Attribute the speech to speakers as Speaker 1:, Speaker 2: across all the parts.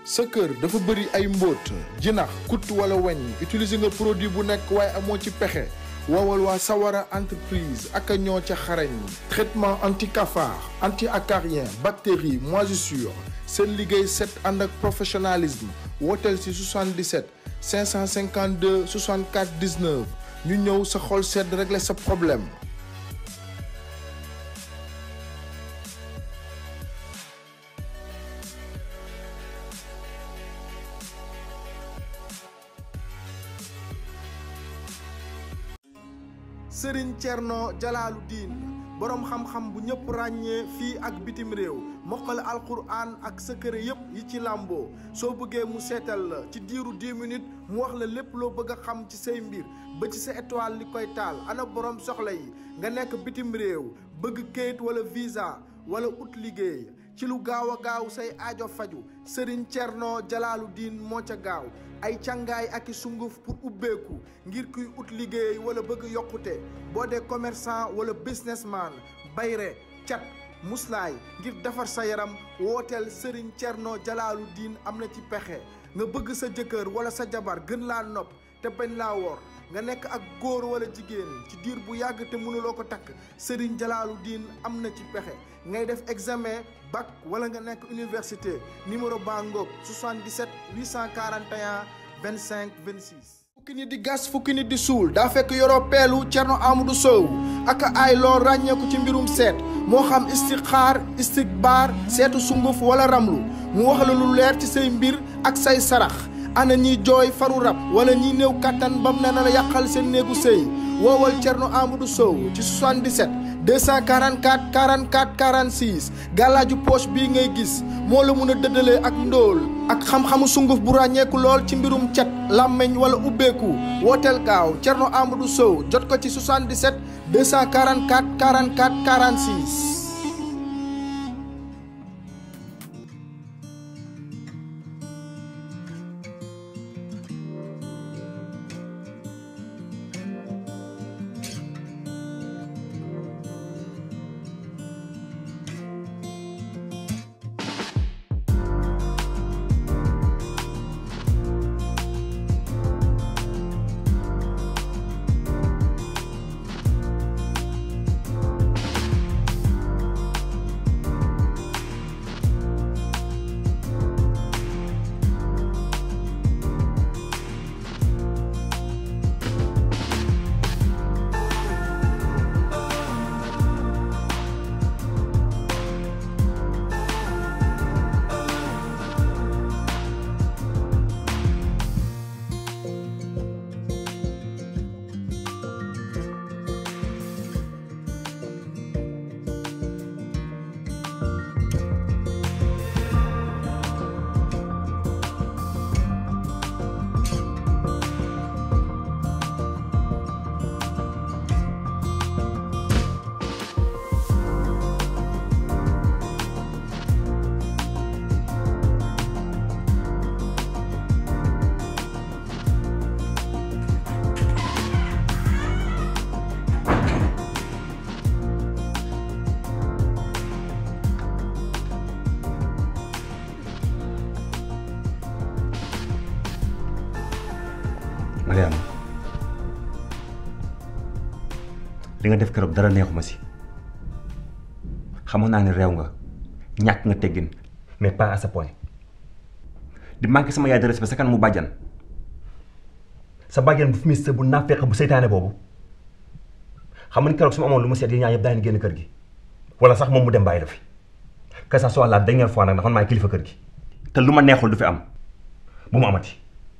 Speaker 1: sa kër dafa bëri ay mbóot jinax kut wala weñ utiliser nga produit bu nekk waaye amoo ci pexe woowal waa Sawara entreprise ak a ñoo ca xarañ traitement anti cafard anti acarien bactérie moisissure seen liggéey set ànd ak professionnalisme wooteel si 77 552 64 19 ñu ñëw sa xol sedd régler sa problème. Serigne Thierno Jalaalu Diin boroom xam-xam bu ñëpp ràññee fii ak bitim réew mokkal alquran ak secret yëpp yi ci làmboo soo bëggee mu seetal la ci diiru 10 minutes mu wax la lépp loo bëgg a xam ci say mbir ba ci sa étoile li koy taal ana boroom soxla yi nga nekk bitim réew bëgg kayit wala visa wala ut liggéey ci lu gaaw a gaaw say aajo faju Serigne Thierno Jalaalu Diin moo ca gaaw ay càngaay ak i sunguf pour ubbeeku ngir kuy ut liggéey wala bëgg yokkute boo dee commerçant wala businessman bayre cat muslaay ngir defar sa yaram wooteel Serigne Thierno Jalaalu Diin am na ci pexe nga bëgg sa jëkkër wala sa jabar gën laa nopp te bañ laa wor nga nekk ak góor wala jigéen ci diir bu yàgg te mënuloo ko takk Serigne Jalaalu Diin am na ci pexe ngay def examen bac wala nga nekk université numéro baa ngoog 77 841 25 26. fukki nit di gas fukki nit di suul daa fekk yoroo peelu Cerno Amadou Sow ak ay lool ràññeeku ci mbirum seet moo xam istixaar istikbaar seetu sunguf wala ramlu mu wax la lu leer ci say mbir ak say sarax ana ñiy jooy faru rab wala ñiy néew kàttan bam ne na la yàqal seen néegu sëy woowal Cerno Amadou Sow ci 77 244 44 46 gàllaaju poche bii ngay gis moo la mun a dëddalee ak ndóol ak xam-xamu sunguf bu ràññeeku lool ci mbirum cet làmmeñ wala ubbeeku wooteel gaaw Cerno Amadou Sow jot ko ci 77 244 44 46
Speaker 2: Mariama li nga def keroog dara neexuma si xamoon naa ne réew nga ñàkk nga teggin mais pas à ce point di manqué sama yaay de respect sa kan mu bàjjan sa bàjjan bu fumiste bu naafeq bu seytaane boobu xam nga ni keroog su ma amoon lu mu seet yi ñaar yëpp daañu génn kër gi wala sax moom mu dem bàyyi la fi que ça soit la dernière fois nag ndax man maay kilifa kër gi te lu ma neexul du fi am bu mu amati.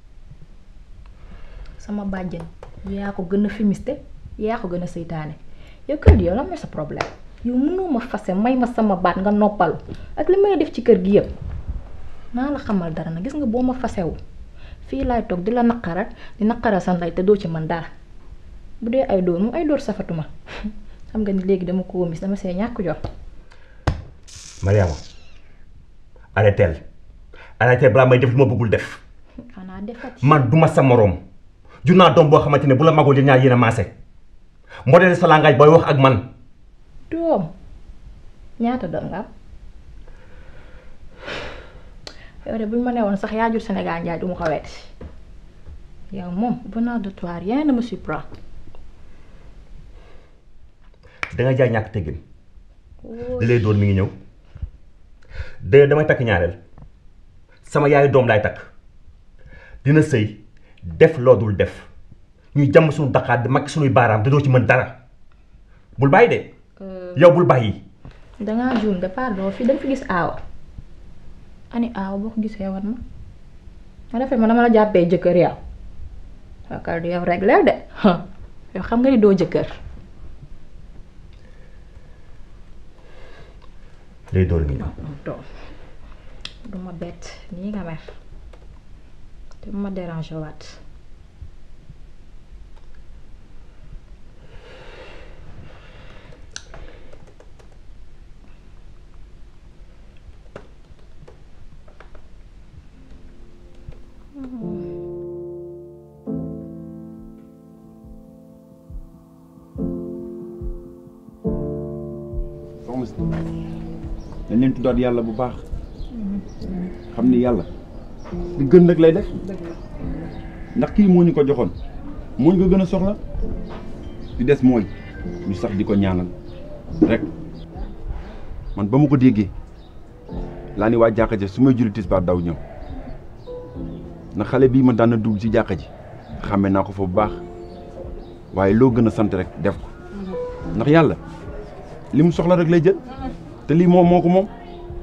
Speaker 3: sama bàjjen yaa ko gën a fumiste yaa ko gën a seytaane yow kër gi yow lan mooy sa problème yow mënoo ma fase may ma sama baat nga noppalu ak li may def ci kër gi yëpp naa la xamal dara na gis nga boo ma fasewu fii laay toog di la naqaral di naqaral sa ndey te doo ci man dara bu dee ay dóor moom ay dóor safatuma xam nga ni léegi dama ko womis dama see ñàkk jot
Speaker 2: Mariama arrêteel arrêteel balaa may def lu ma bëggul def
Speaker 3: xanaa defati
Speaker 2: man duma sa moroom jur naa doom boo xamante ne bu la magul di ñaar yéen a maase modèle sa langage booy wax ak man
Speaker 3: doom ñaata doom nga am yow de bu ñu ma newoon sax yaa jur Sénégal njaay du ma ko wetti yow moom venant de toi rien ne me surprend.
Speaker 2: da nga jaay ñàkk teggin li lay doon mi ngi ñëw de damay takk ñaareel sama yaayu doom laay takk dina sëy def loo dul def ñuy jàmm suñu daqaat di makk suñuy baaraam te doo ci mën dara bul bàyyi de yow bul bàyyi
Speaker 3: dangaa juum de pardon fii dañ fi gis aawa ani aawa boo ko gisee wan ma ma defee ma dama la jàppee jëkkër yow yaakaar du yow rek leer de yow xam nga ni doo jëkkër
Speaker 2: lay door ngi ñëw
Speaker 3: doom du ma bett nii nga mer te bu ma déranger waat
Speaker 4: soxna si dañ leen tuddaat yàlla bu baax xam ni yàlla li gën nag lay def ndax kii moo ñu ko joxoon moo ñu ko gën a soxla di des mooy ñu sax di ko ñaanal rek man ba ma ko déggee laa ni waa jàkka ji su may julli tisbaar daw ñëw na xale bii ma daan na dugg ci jàkka ji xàmme naa ko fa bu baax waaye loo gën a sant rek def ko ndax yàlla li mu soxla rek lay jël te lii moom moo ko moom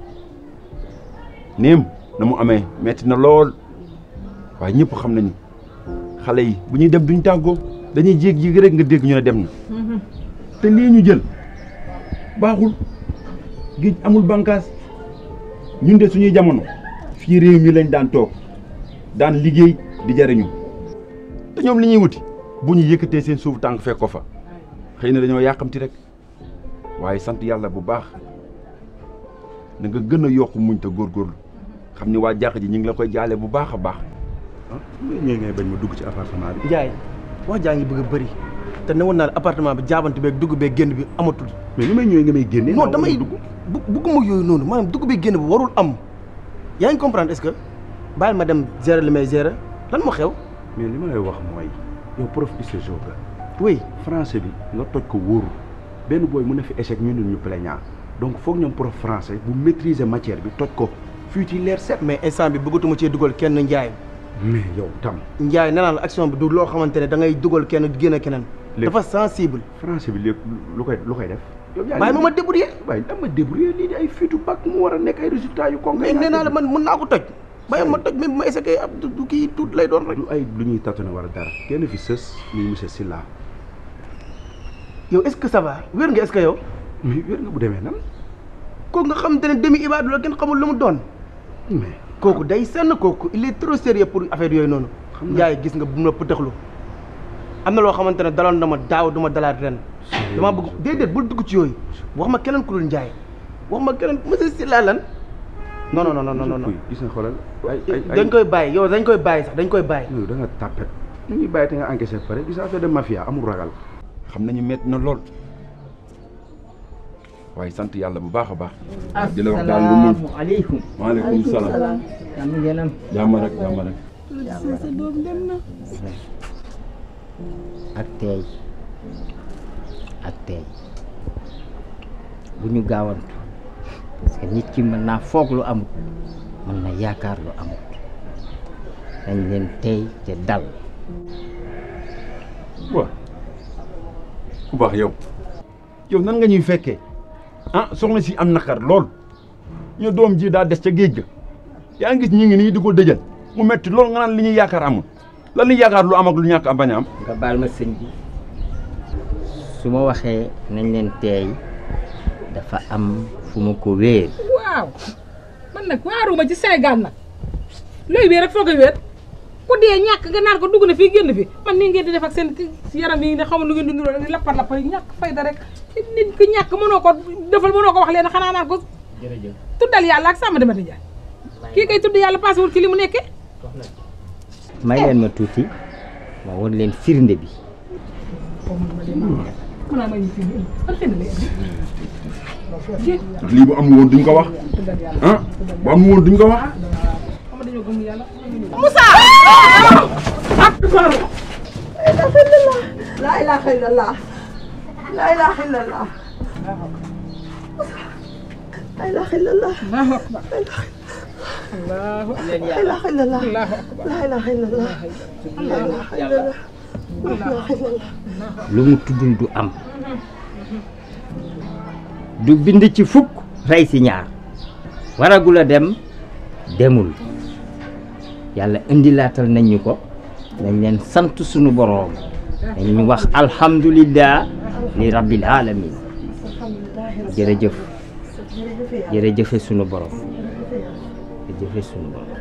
Speaker 4: néem na mu amee metti na lool waaye ñëpp xam nañu xale yi bu ñuy dem duñ tàggoo dañuy jéeg-jéeg rek nga dégg ñu ne dem na te lii ñu jël baaxul géej amul bànkaas ñun de suñuy jamono fii réew mi lañ daan toog daan liggéey di jariñu te ñoom li ñuy wuti bu ñu yëkkatee seen suuf tànk fekk ko fa xëy na dañoo yàqamti rek waaye sant yàlla bu baax na nga gën a yokk muñ te góorgóorlu xam ni waa jàq ji ñu ngi la koy jaale bu baax a baax ah ñooy ngay bañ ma dugg ci appartement bi.
Speaker 5: Njaay wax jaa ngi bëgg a bëri te ne woon naa la appartement bi jaabante beeg dugg beeg génn bi amatul.
Speaker 4: mais ni may ñëwee nga may génne.
Speaker 5: non damay bu bugguma yooyu noonu maanaam dugg beeg génn bi warul am yaa ngi comprendre est-ce que bàyyil ma dem gérer li may gérer lan moo xew.
Speaker 4: mais li ma lay wax mooy yow prof histoire nga
Speaker 5: oui
Speaker 4: français bi nga toj ko wóoru benn booy mu ne fi échec ñu ne ñu plaignant donc foog ñoom prof français bu maîtriser matière bi toj ko fii ci leer set.
Speaker 5: mais instant bi bëggatuma cee dugal kenn Njaay
Speaker 4: mais yow tam.
Speaker 5: Njaay nee naa la action bi du loo xamante ne da ngay dugal kenn génne keneen.
Speaker 4: lépp
Speaker 5: dafa sensible.
Speaker 4: français bi léegi lu koy lu koy def. yow yaa
Speaker 5: bàyyi ma ma débrouiller.
Speaker 4: waaye dama débrouiller lii di ay fiitu bac mu war a nekk ay résultats yu concret.
Speaker 5: mais nee naa la man mën naa ko toj. bàyyi ma toj même bu ma essayé ab du kii tuut lay doon rek.
Speaker 4: du ay lu ñuy tâtonner wala dara kenn fi sës muy monsieur Sylla
Speaker 5: yow est-ce que ça va wér nga est-ce que yow.
Speaker 4: mais wér nga bu demee nan
Speaker 5: kooku nga xamante ne demi ibaadu la kenn xamul lu mu doon.
Speaker 4: mais
Speaker 5: kooku day senn kooku il est trop sérieux pour affaire yooyu noonu.
Speaker 4: Xam naa.
Speaker 5: Njaay gis nga bu ma pëtëxlu am na loo xamante ne daloon na ma daaw du ma dalaat ren. damaa bëgg déedéet bul dugg ci yooyu wax ma keneen ku dul Njaay wax ma keneen monsieur Sylla lan. non non non non non non
Speaker 4: gis nga xoolal ay ay ay
Speaker 5: dañ koy bàyyi yow dañ koy bàyyi sax dañ koy bàyyi.
Speaker 4: yow da nga tàppet ñu ñuy bàyyi te nga encaissé ba pare gis nga affaire de mafia amul ragal xam nañu métti na lool waaye sant yàlla bu baax a baax di la wax daal lu mun
Speaker 6: asalaamaaleykum.
Speaker 4: maaleykum salaam
Speaker 6: jàmm ngeenam.
Speaker 4: jàmm rek jàmm rek
Speaker 6: ak teey ak teey bu ñu gaawantu parce que nit ki mën naa foog lu amut mën na yaakaar lu amut dañ leen teey te dal
Speaker 4: waaw ku baax yow yow nan nga ñuy fekkee ah soxna si am naqar lool ñu doom ji daa des ca géej ga yaa ngi gis ñi ngi nii di ko dëjal mu metti lool nga naan li ñuy yaakaar amul lan li yaakaar lu am ak lu ñàkk am bañ a am
Speaker 6: nga baal ma sëñ bi su ma waxee nañ leen teey dafa am fu ma ko wéer
Speaker 7: waaw man nag waaruma ci Sénégal nag looy wéer rek foo koy wéer ku dee ñàkk nga naan ko dugg na fii génn fi man nii ngeen di def ak seen yaram yi ne xamul lu ngeen di nuroo di lappar lappar yi ñàkk fayda rek nit ki ñàkk mënoo ko defal mënoo ko wax leen xanaa naan ko
Speaker 6: jërëjëf
Speaker 7: tuddal yàlla ak sàmm demati jaay kii kay tudd yàlla paasewul ci li mu nekkee
Speaker 6: may leen ma tuuti ma won leen firnde bi
Speaker 7: mën naa may fii man fenn lay
Speaker 4: lii bu amul woon duñ ko wax ah bu amul woon duñ ko wax
Speaker 7: gëm yàlla
Speaker 8: La ilaha illallah. La ilaha illallah. La ilaha illallah.
Speaker 7: allahu akbar allahu
Speaker 8: La ilaha illallah.
Speaker 7: allahu akbar
Speaker 8: La ilaha illallah. La ilaha illallah. La ilaha illallah.
Speaker 6: lu mu tuddul du am du bind ci fukk rey si ñaar waragul a dem demul yàlla indilaatal nañ ñu ko nañ leen sant sunu boroom dañ ñu wax alhamdulillah li rabbil alamin jërëjëf jërëjëfe sunu borom jërëjëfe sunu borom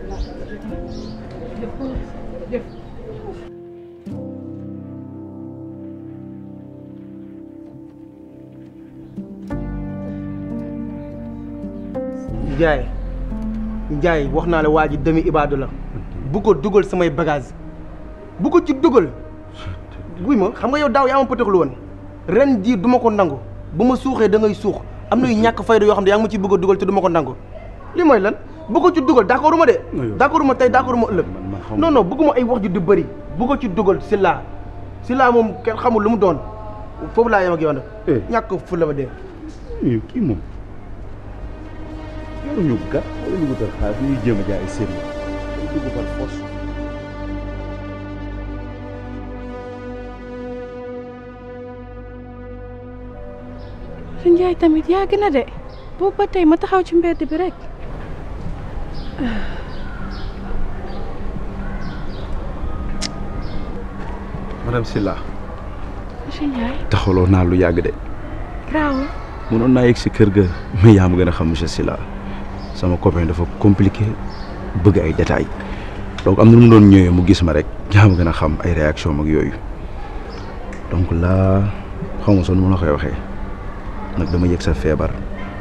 Speaker 5: Njaay Njaay wax naa la waa ji demi ibaadu la bu ko dugal samay bagage bu ko ci dugal guy ma xam nga yow daaw yaa ma pëtëxlu woon ren jii du ma ko nangu bu ma suuxee da ngay suux am na yu ñàkk fayda yoo xam ne yaa ngi ma ci bëgg a dugal te du ma ko nangu li mooy lan bu ko ci dugal d'accord ma de d'accord ma tey d'accord ma ëllëg non non bëgguma ay wax ju du bëri bu ko ci dugal si laa si laa moom kenn xamul lu mu doon foofu laa yem ak yow nag ñàkk fu la ba dee
Speaker 4: yow kii moom yoruñu gat wala ñu wutal xaalis ñuy jéem a jaay ay sérieux dañ dugg par force
Speaker 9: su njaay tamit yàgg na de boobu ba tey ma taxaw ci mbedd bi rek
Speaker 4: madame Silla
Speaker 9: monsieur Ndiaye
Speaker 4: taxawloo naa lu yàgg de
Speaker 9: garaawul
Speaker 4: mënoon naa yegg si kër ga mais yaa ma gën a xam monsieur Silla sama copain dafa compliqué bëgg ay détails donc am na lu mu doon ñëwee mu gis ma rek yaa ma gën a xam ay réaction mag yooyu donc là xaw ma sax nu ma la koy waxee nag dama yëg sa feebar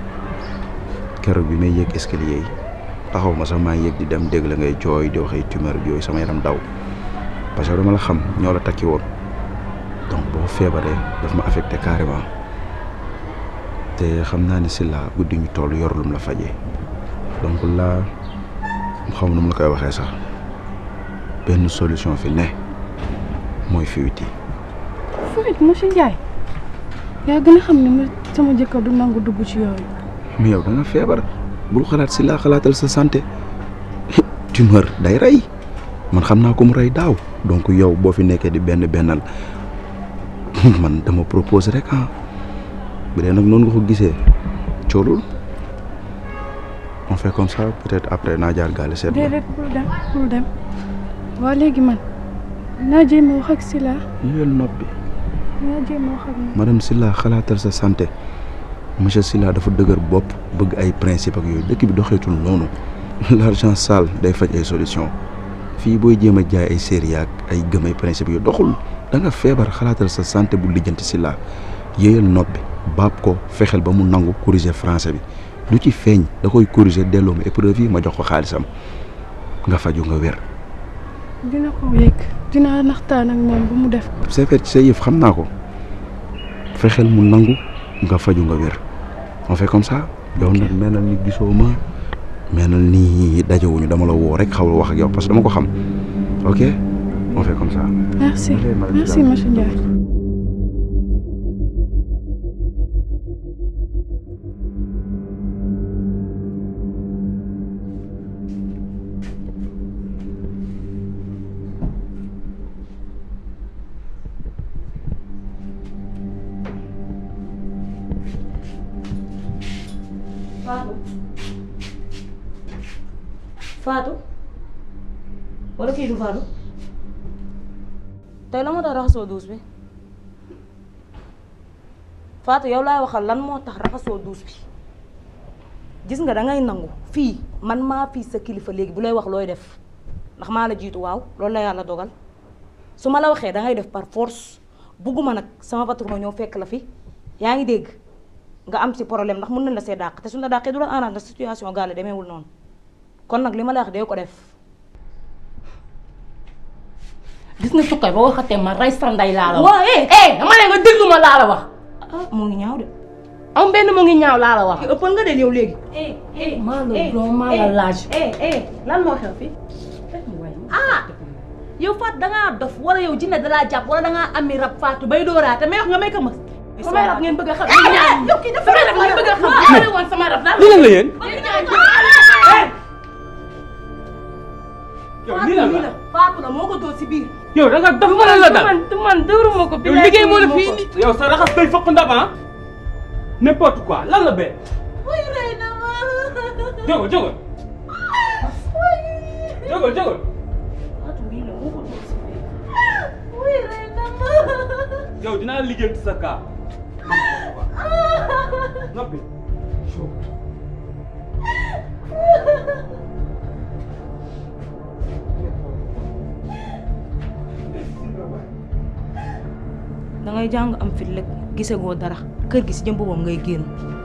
Speaker 4: keroog bi may yëg escalier yi taxaw ma sax maa ngi yëg di dem dégg la ngay jooy di wax ay tumeur ak yooyu sama yaram daw parce que dama la xam ñoo la takki woon donc boo feebaree daf ma affecté carrément te xam naa ni Silla guddi ñu toll yor lum la fajee donc là xaw ma nu mu la koy waxee sax benn solution fi ne mooy fuite yi
Speaker 9: fuit monsieur Ndiaye yaa gën a xam ne ma sama jëkkër du nangu dugg ci yooyu
Speaker 4: mais yow da nga feebar bul xalaat Silla xalaatal sa santé tumeur day rey man xam naa ko mu rey daaw donc yow boo fi nekkee di benn bennal man dama propose rek ah bu dee nag noonu nga ko gisee coolul on fait comme ça peut-être après naa jaar gaale seet la
Speaker 9: déedéet bul dem bul dem waa léegi man naa jéem a wax ak Sila
Speaker 4: yéen noppi
Speaker 9: naa jéem a wax ak moom
Speaker 4: madame Silla xalaatal sa santé monsieur Silla dafa dëgër bopp bëgg ay principe ak yooyu dëkk bi doxeetul noonu l'argent sale day faj ay solution fii booy jéem a jaay ay série ak ay gëm ay principe yu doxul da nga feebar xalaatal sa santé bu lijjanti Silla yéeyal noppi baab ko fexeel ba mu nangu corriger français bi du ci feeñ da koy corriger delloo ma épreuve yi ma jox ko xaalisam nga faju nga wér
Speaker 9: dina ko yëg dinaa naxtaan ak moom ba mu def ko
Speaker 4: c'est fait ci sa yëf xam naa ko fexeel mu nangu nga faju nga wér on fait comme ça yow nag menal ni gisoo ma menal ni dajewuñu dama la woo rek xawul wax ak yow parce que dama ko xam ok on fait comme ça
Speaker 9: merci
Speaker 4: Ok, madame
Speaker 9: merci
Speaker 4: Silla.
Speaker 9: monsieur Ndiaye
Speaker 3: Fatou Fatou wala kii du Fatou tey la moo tax raxasoo duus bi Fatou yow laay waxal lan moo tax raxasoo duus bi gis nga dangay nangu fii man maa fii sa kilifa léegi bu lay wax looy def ndax maa la jiitu waaw loolu la yàlla dogal su ma la waxee dangay def par force bugguma nag sama patron ñëw fekk la fi yaa ngi dégg nga am ci problème ndax mën nañ la see dàq te suñu la dàqee du la arrange ndax situation gaale demeewul noonu kon nag li ma la wax dee ko def
Speaker 10: gis nga sukkay ba waxatee ma rey sa ndey laa la wax.
Speaker 3: waa eh
Speaker 10: eh dama ne nga déglu ma laa la wax.
Speaker 3: ah mu ngi ñaaw de
Speaker 10: am benn mu ngi ñaaw laa la wax.
Speaker 3: ëppal nga de yow léegi
Speaker 10: maa la doon maa la laaj.
Speaker 3: lan moo xew fi
Speaker 10: ah yow Fatou dangaa dof wala yow jinne dalaa jàpp wala dangaa ami rab Fatou bay dooraate may wax nga may ko mës sama rab ngeen bëgg a xam yow kii dafa rab ngeen bëgg a xam xale woon sama rab daal
Speaker 11: lii lan la yéen
Speaker 10: Fatou nii la Fatou la moo ko dóor si biir
Speaker 11: yow da nga dof wala la dal
Speaker 9: man man dóoruma ko
Speaker 11: yow liggéey moo la fii nii yow sa raxas day fokk ndab ah n'importe quoi lan la bee
Speaker 10: way rey na ma
Speaker 11: jógal jógal jógal jógal
Speaker 10: Fatou nii la moo ko dóor si biir way rey na ma
Speaker 11: yow dinaa liggéey ci sa kaa noppi
Speaker 10: dangay jàng am fit rek gisagoo dara kër gi si jëm boppam ngay génn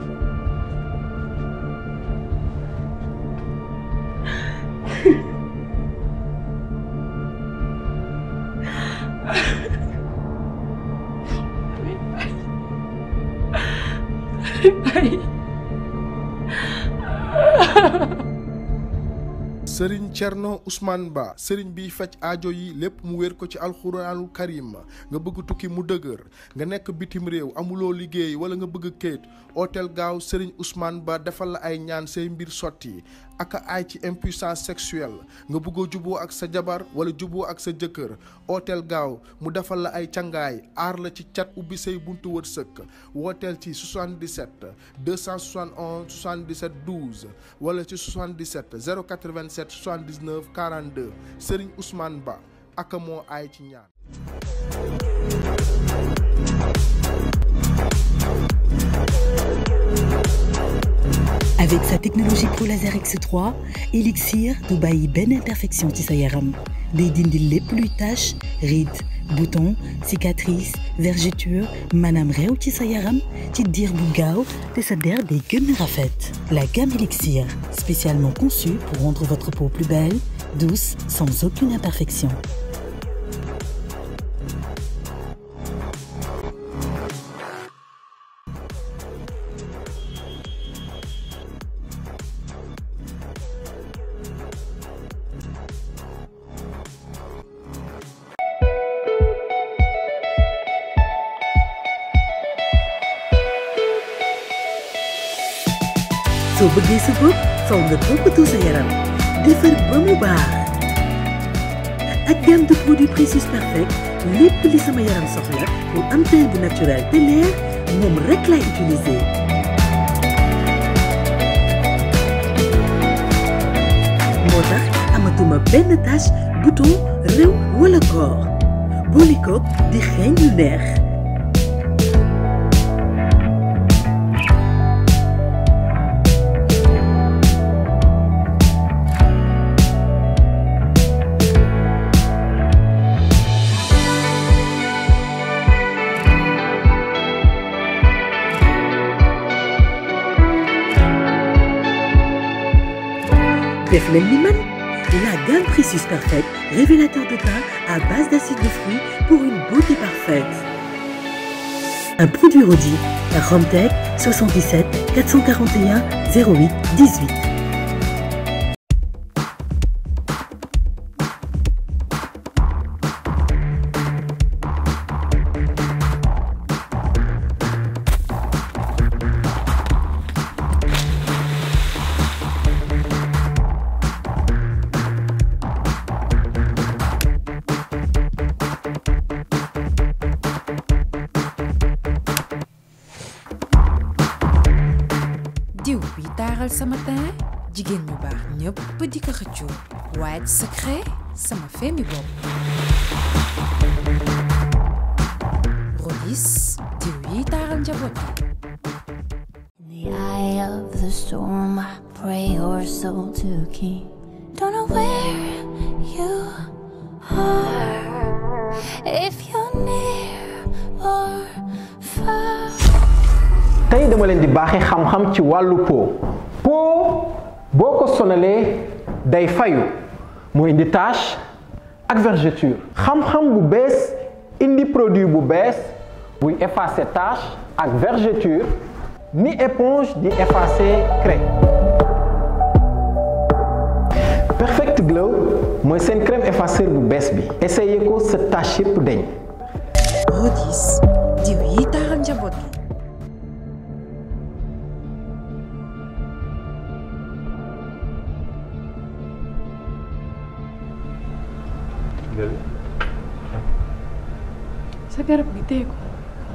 Speaker 1: sëriñ Cerno Ousmane Ba sëriñ biy faj aajo yi lépp mu wér ko ci alxuraanul karim nga bëgg tukki mu dëgër nga nekk bitim réew amuloo liggéey wala nga bëgg kayit hôtel gaaw sëriñ Ousmane Ba defal la ay ñaan say mbir sotti ak ay ci impuissance sexuelle nga bëggoo juboo ak sa jabar wala juboo ak sa jëkkër hôtel gaaw mu defal la ay cangaay aar la ci cat ubbi say buntu wërsëg wooteel ci 77 271 77 12 wala ci 77 087 79 42 Serigne Ousmane Ba ak moo aay ci ñaan.
Speaker 12: Avec sa technologie Pro Laser X3 Elixir du bàyyi benn imperfection ci sa yaram day dindi lépp luy tache rides boutons cicatrices vergetures maanaam réew ci sa yaram ci diir bu gaaw te sa der day gën a rafet. La gamme Elixir spécialement conçue pour rendre votre peau plus belle douce sans aucune imperfection. soo bëggee sa bopp faw nga toppatoo sa yaram defar ba mu baax ak gamme de produits Précieux Perfect lépp li sama yaram soxla pour am teint bu naturel te leer moom rek lay utiliser. moo tax amatuma benn tache bouton réew wala koor boole koog di xeeñ lu neex. def leen ni man la gamme Précieux Perfect révélateur de teint à base d'acide de fruits pour une beauté parfaite. Un produit Rodi par Romtech 77 441 08 18.
Speaker 13: diw bi taaral sama teint jigéen ñu baax ñëpp di ko xëccoo White Secret sama feemi bopp Rodis diw yi taaral njaboot
Speaker 14: the eye of the storm, I pray your soul to keep. Don't know where you are, if you're near or far.
Speaker 15: tey dama leen di baaxee xam-xam ci wàllu po po boo ko sonalee day fayu mu indi tache ak vergeture xam-xam bu bees indi produit bu bees buy effacer tache ak vergeture ni éponge di effacer craie Perfect Glow mooy seen crème effaceur bu bees bi essayé ko sa tache yëpp deñ
Speaker 13: Rodis diw yi taaral njaboot gi
Speaker 9: sa garab gi téye ko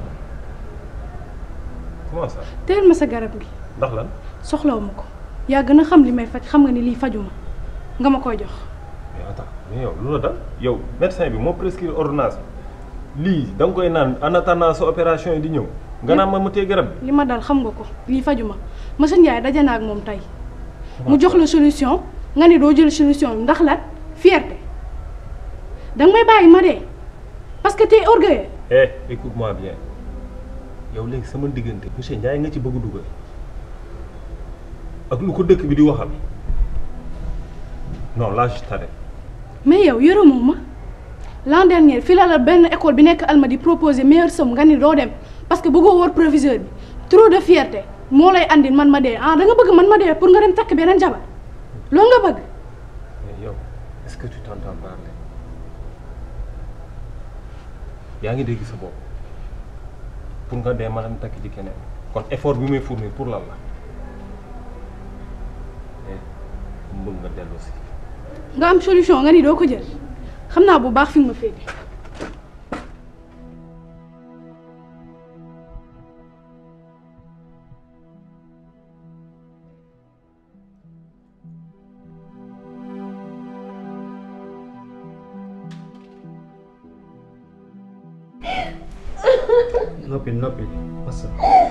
Speaker 16: comment ça
Speaker 9: téyel ma sa garab gi
Speaker 16: ndax lan
Speaker 9: soxlawu ma ko yaa gën a xam li may faj xam nga ni lii fajuma nga ma koy jox
Speaker 16: mais attends mais yow lu la dal yow médecin bi moo prescrire ordonnance lii da nga koy naan en attendant sa opération yi di ñëw nga naan ma mu téye garab bi
Speaker 9: li ma dal xam nga ko lii fajuma monsieur Ndiaye daje na ak moom tey mu jox la solution nga ne doo jël solution bi ndax lan fierté danga may bàyyi ma dee parce que t'es orgueilleux
Speaker 16: eh écoute-moi bien yow léegi sama diggante monsieur Ndiaye nga ci bëgg dugal ak lu ko dëkk bi di waxal non là je t'arrête
Speaker 9: mais yow yërëmoo ma l'an dernier fii la la benn école bi nekk Almadies proposé meilleure somme nga ni doo dem parce que bëggoo wóor proviseur bi trop de fierté moo lay andil man ma dee ah da nga bëgg man ma dee pour nga dem takk beneen jabar loolu nga bëgg
Speaker 16: mais yow est-ce que tu t'entends parler yaa ngi dégg sa bopp pour nga dee ma dem takk ci keneen kon effort bi muy fournir pour lan la eh mbëgg nga dellu si
Speaker 9: nga am solution nga ni doo ko jël xam naa bu baax fi nga ma féete
Speaker 11: noppi noppi masa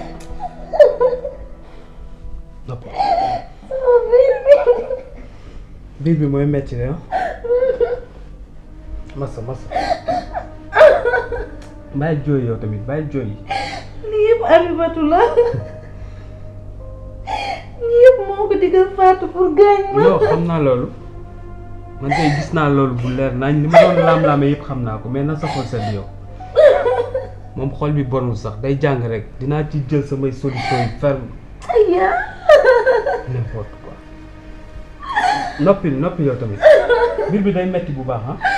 Speaker 11: noppi biir bi mooy metti ne ah masa masa bàyyi jooy yow tamit bàyyi jooy
Speaker 10: lii yëpp Abibatu la lii yëpp moo ko digal Fatou pour gaañ ma
Speaker 11: yow xam naa loolu man tey gis naa loolu bu leer nañ li ma doon laam-laame yëpp xam naa ko mais na sa xol sedd yow moom xol bi bonul sax day jàng rek dinaa ci jël samay solution yi ferme
Speaker 10: aya
Speaker 11: n'importe quoi noppi noppi yow tamit biir bi day metti bu baax ah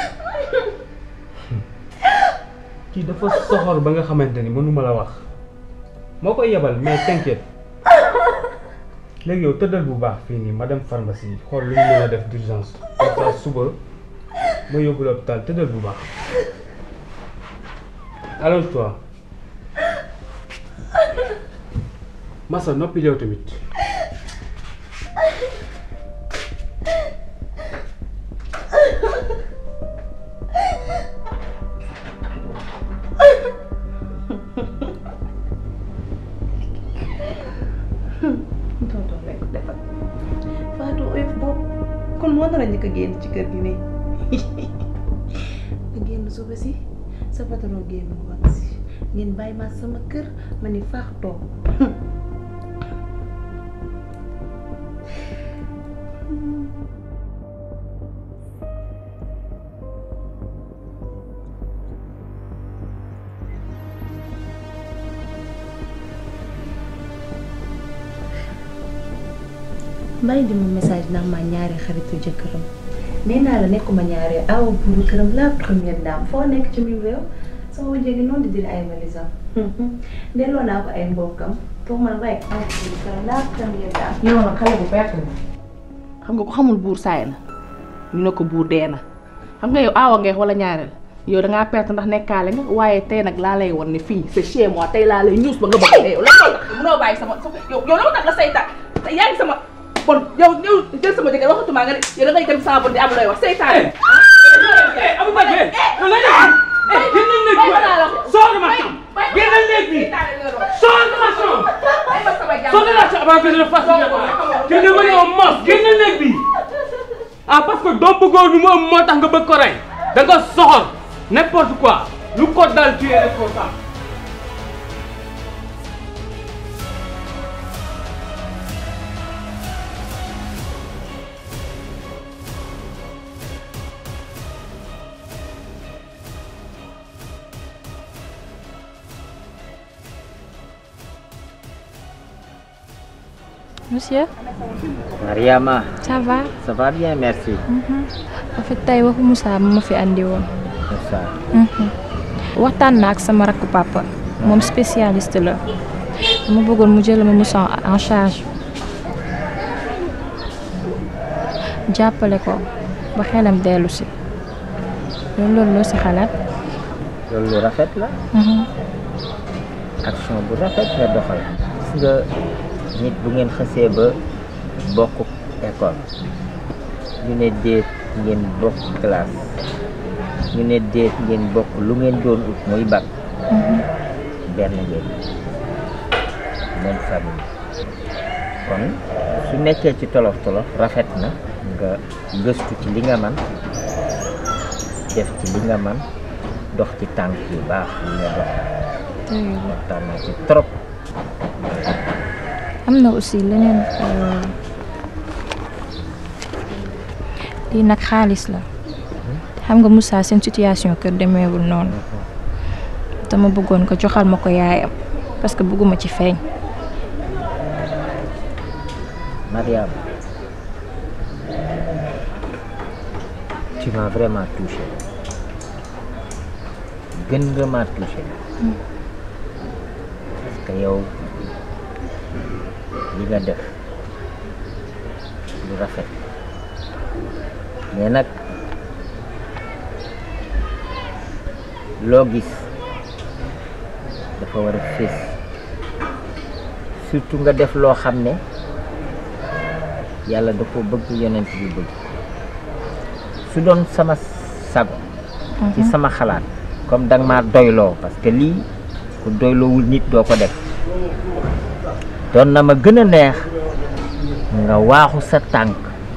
Speaker 11: kii dafa soxor ba nga xamante ni mënuma la wax moo koy yebal mais t'inquiète léegi yow tëddal bu baax fii nii ma dem pharmacie xool lu ñu mën a def d'urgence comme ça suba ma yóbbu l'hôpital tëddal bu baax allonge-toi Massa noppi yow tamit
Speaker 10: tonton rek defal Fatou oyof boobu kon moo nar a njëkk a génn ci kër gi nii nga génn suba si sa patron génn ngoon si ngeen bàyyi ma sama kër ma ni faax toog
Speaker 3: bàyyi di ma message ndax ma ñaari xaritu jëkkëram nee naa la nekkuma ñaari aw buuru këram la première dame foo nekk ci mim réew sama wujje gi noonu di dil ay valisam delloo naa ko ay mbokkam pour man rek aw buuru këram la première dame
Speaker 10: yow nag xale bu perte la xam nga ko xamul buur saay na ñu ne ko buur dee na xam nga yow aawa ngeex wala ñaareel yow dangaa perte ndax nekkaale nga waaye tey nag laa lay won ne fii c'est chez moi tey laa lay ñuus ba nga bëgg dee yow lan moo tax munoo bàyyi sama yow yow la ma tax la saytaan te yaa ngi sama bon yow yow jël sama jëkkër waxatuma nga ne yow da ngay dem sama bon di am looy wax saytaan
Speaker 11: Abou Bakr yow la def eh génnal néeg bi sors de ma chambre génnal néeg bi sors de ma chambre sors de la chambre avant que je ne fasse tu es devenu un monstre génnal néeg bi ah parce que doo bëggoon nu mu am moo tax nga bëgg ko rey da nga soxor n'importe quoi lu ko dal tu es responsable
Speaker 3: monsieur
Speaker 6: Mariama
Speaker 3: ça va
Speaker 6: ça va bien merci
Speaker 3: en fait tey waxu Moussa ma ma fi andi woon
Speaker 6: Moussa
Speaker 3: waxtaan na ak sama rakku papa moom spécialiste la dama bëggoon mu jël ma Moussa en charge jàppale ko ba xelam dellu si loolu loolu loo si xalaat
Speaker 6: loolu lu rafet la action bu rafet nga doxal gis nga nit bu ngeen xësee ba bokk école ñu ne déet ngeen bokk classe ñu ne déet ngeen bokk lu ngeen doon ut muy bac benn ngeen même famille kon su nekkee ci tolof tolof rafet na nga gëstu ci li nga man def ci li nga man dox ci tànk yu baax yi nga dox waxtaan naa ci trop
Speaker 3: am na aussi leneen lii nag xaalis la xam nga Moussa seen situation kër demeewul noonu dama bëggoon ko joxal ma ko yaayam parce que bëgguma ci feeñ
Speaker 6: Mariam tu m'as vraiment touché gën nga ma touché parce que yow li nga def lu rafet mais nag loo gis dafa war a fés surtout nga def loo xam ne yàlla da ko bëgg yonent bi bëgg su doon sama sago ci sama xalaat comme danga ma doyloo parce que lii ku doyloowul nit doo ko def doon na ma gën a neex nga waaxu sa tànk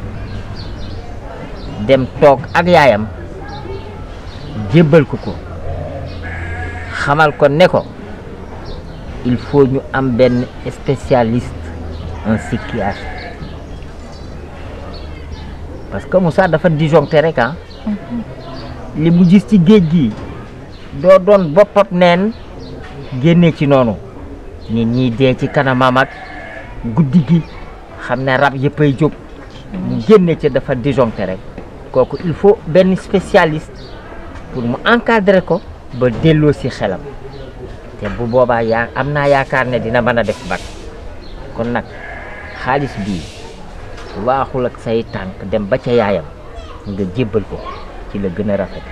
Speaker 6: dem toog ak yaayam jébbal ko ko xamal ko ne ko il faut ñu am benn spécialiste en psychiatre parce que Moussa dafa disjoncté rek ah li mu gis ci géej gi doo doon boppam neen génne ci noonu nit ñi dee ci kanamam ak guddi gi xam ne rab yëppay jóg mu génne ci dafa disjoncté rek kooku il faut benn spécialiste pour mu encadrer ko ba delloo si xelam te bu boobaa yaa am naa yaakaar ne dina mën a def bac kon nag xaalis bii waaxul ak say tànk dem ba ca yaayam nga jébbal ko ci la gën a rafet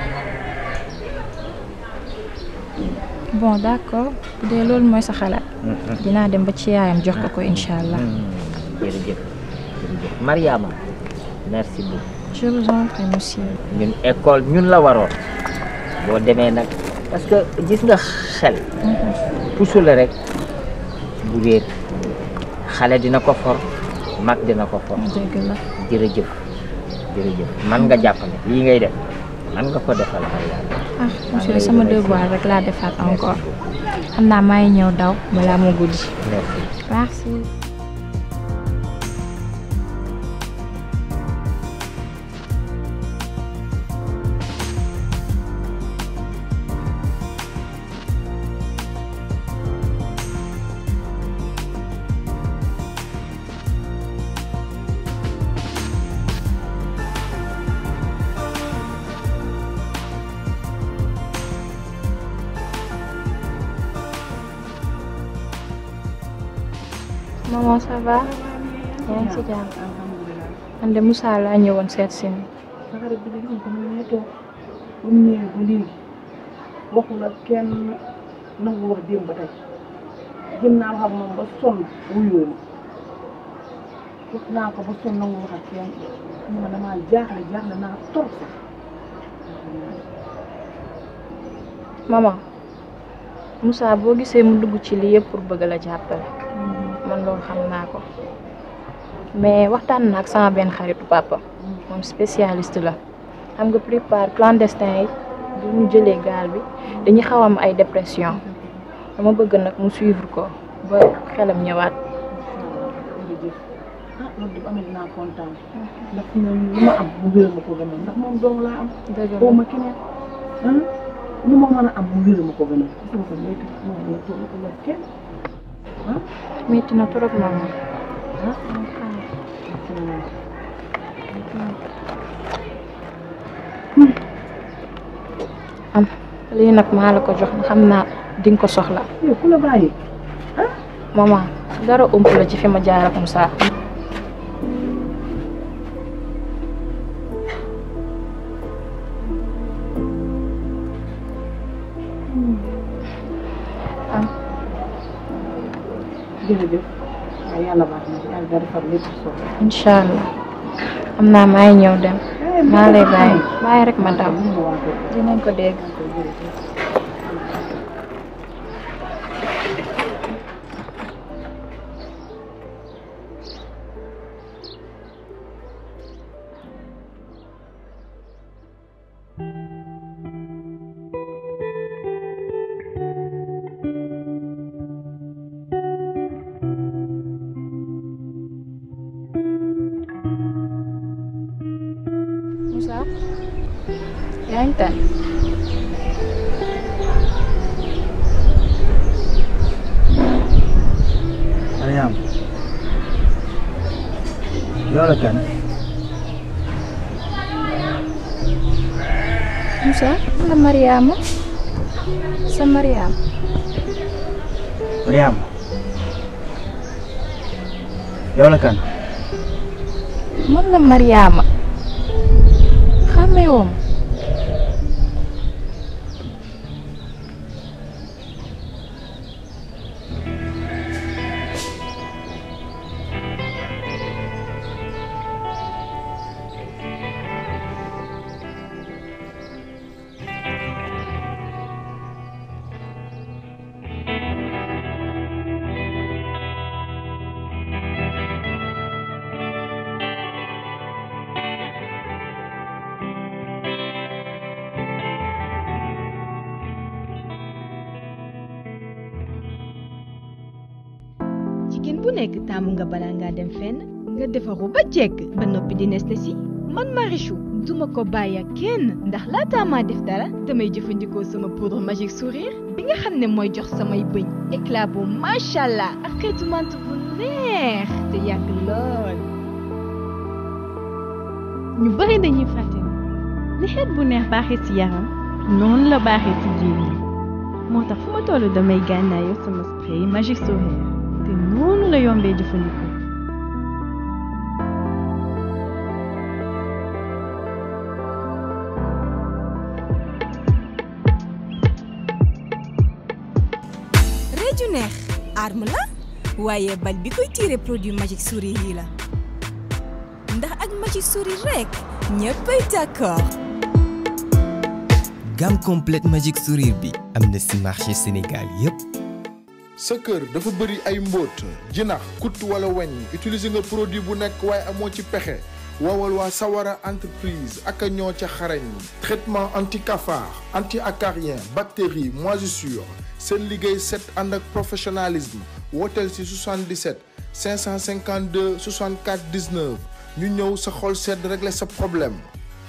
Speaker 3: bon d'accord bu dee loolu mooy sa xalaat dinaa dem ba ci yaayam jox ko ko incha allah
Speaker 6: jërëjëf jërëjëf Mariama merci beaucoup
Speaker 3: je vous en prie monsieur
Speaker 6: ñun école ñun la waroon boo demee nag parce que gis nga xel pusu la rek bu réer xale dina ko for mag dina ko for
Speaker 3: dëgg la
Speaker 6: jërëjëf jërëjëf man nga jàppale lii ngay def man nga ko defal Mariama
Speaker 3: ah monsieur sama devoir rek laa defaat encore xam naa maa ngi ñëw daw balaa moo guddi
Speaker 6: merci
Speaker 3: merci maman ça va yaa ngi ci jàmm man de Moussa laa ñëwoon seet si ni
Speaker 10: sa xarit bi gis ko mu ngi toog bu mu ñëwee ba léegi waxul ak kenn nangu wax démb ba tey jëm naa wax ak moom ba sonn wuyoo ma wax naa ko ba sonn nangu wax ak kenn mu ma damaa jaaxle jaaxle naa trop sax
Speaker 3: maman Moussa boo gisee mu dugg ci lii yëpp pour bëgg la jàppale man loolu xam naa ko mais waxtaan naa ak sama benn xaritu papa moom spécialiste la xam nga plupart clandestin yi bu ñu jëlee gaal bi dañuy xaw am ay dépression dama bëgg nag mu suivre ko ba xelam ñëwaat
Speaker 10: jërëjëf ah loolu de amee naa kontaan ndax fi ne lu ma am mu wér ma ko gënal ndax moom dong laa am
Speaker 3: dëgg
Speaker 10: boo ma keneen ah lu ma mën a am mu wér ma ko gënal gis nga ko métti moom la toog ko la kenn ah
Speaker 3: metti na trop maman am lii nag maa la ko jox xam naa di nga ko soxla.
Speaker 7: yow ku la bàyyi.
Speaker 3: maman dara ëmp la ci fi ma jaar ak Moussa. am
Speaker 7: jërëjëf waaye yàlla baax na yàlla dara defar lépp soo
Speaker 3: incha allah xam naa maay ñëw dem maa lay bàyyi bàyyi rek ma daw dinañ ko dégg. Moussa yaa ngi tane
Speaker 17: Mariam yow la kan
Speaker 3: Moussa la Mariama sa Mariam
Speaker 17: Mariam yow la kan
Speaker 3: man la Mariama xàmmee woo ma
Speaker 18: jigéen bu nekk taamu nga balaa ngaa dem fenn nga defaru ba jekk ba noppi di nes si man Marichou duma ko bàyyi ak kenn ndax laataa maa def dara damay jëfandikoo sama poudre magique sourire bi nga xam ne mooy jox samay bëñ éclat bu macha allah ak xeetu mant bu neex te yàgg lool.
Speaker 19: ñu bari dañuy fàtte ni xeet bu neex baaxee ci yaram noonu la baaxee ci jiin moo tax fu ma toll damay gànnaayoo sama spray magique sourire te noonu la yombee jëfandikoo.
Speaker 20: réeju neex arme la waaye bal bi koy tiire produit magique sourire yi la ndax ak magique sourire rek ñëppay d'accord
Speaker 21: gamme complète magique sourire bi am na ci marché Sénégal yépp
Speaker 1: sa kër dafa bëri ay mbóot jinax kut wala weñ utiliser nga produit bu nekk waaye amoo ci pexe woowal waa Sawara entreprise ak ñoo ca xarañ traitement anti cafard anti acarien bactérie moisissure seen liggéey set ànd ak professionnalisme wooteel ci 77 552 64 19 ñu ñëw sa xol sedd régler sa problème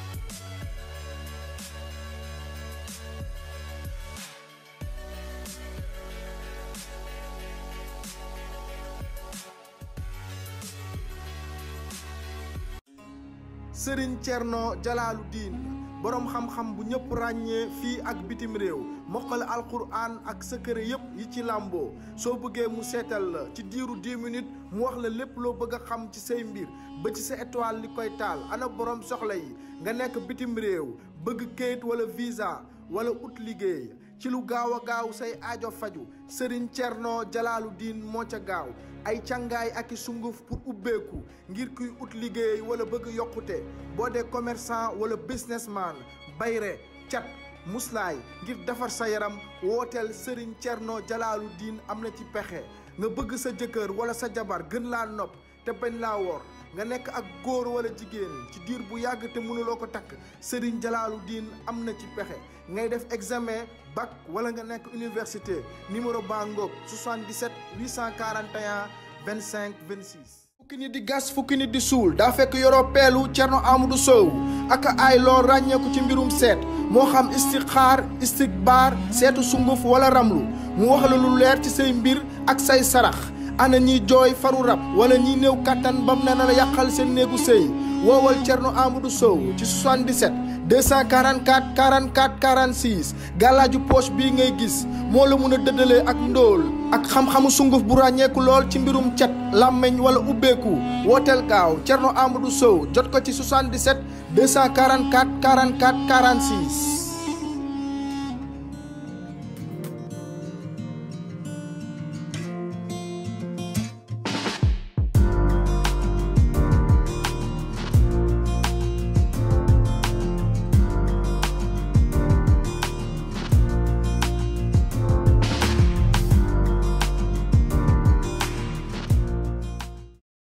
Speaker 1: Sëriñ Cerno Jalaalu Diin boroom xam-xam bu ñëpp ràññee fii ak bitim réew mokkal alquran ak secret yépp yi ci làmboo soo bëggee mu seetal la ci diiru 10 minutes mu wax la lépp loo bëgg a xam ci say mbir ba ci sa étoile li koy taal ana boroom soxla yi nga nekk bitim réew bëgg kayit wala visa wala ut liggéey ci lu gaaw a gaaw say aajo faju sëriñ Cerno Jalaalu Diin moo ca gaaw ay càngaay ak i sunguf pour ubbeeku ngir kuy ut liggéey wala bëgg yokkute boo dee commerçant wala businessman bayre cat muslaay ngir defar sa yaram wooteel Serigne Thierno Jalaalu Diin am na ci pexe nga bëgg sa jëkkër wala sa jabar gën laa nopp te bañ laa wor nga nekk ak góor wala jigéen ci diir bu yàgg te mënuloo ko takk Serigne Jalaalu Diin am na ci pexe ngay def examen bac wala nga nekk université numéro baa ngoog 77 841 25 26. fukki nit di gas fukki nit di suul daa fekk yoroo peelu Cerno Amadou Sow ak ay loo ràññeeku ci mbirum seet moo xam istixaar istikbaar seetu sunguf wala ramlu mu wax la lu leer ci say mbir ak say sarax ana ñiy jooy faru rab wala ñiy néew kattan bam na la yàqal seen néegu sëy woowal Thierno Amadou Sow ci 77 244 44 46 gàllaaju poche bii ngay gis moo la mun a dëddalee ak ndóol ak xam-xamu sunguf bu ràññeeku lool ci mbirum cet làmmeñ wala ubbeeku wooteel gaaw Thierno Amadou Sow jot ko ci 77 244 44 46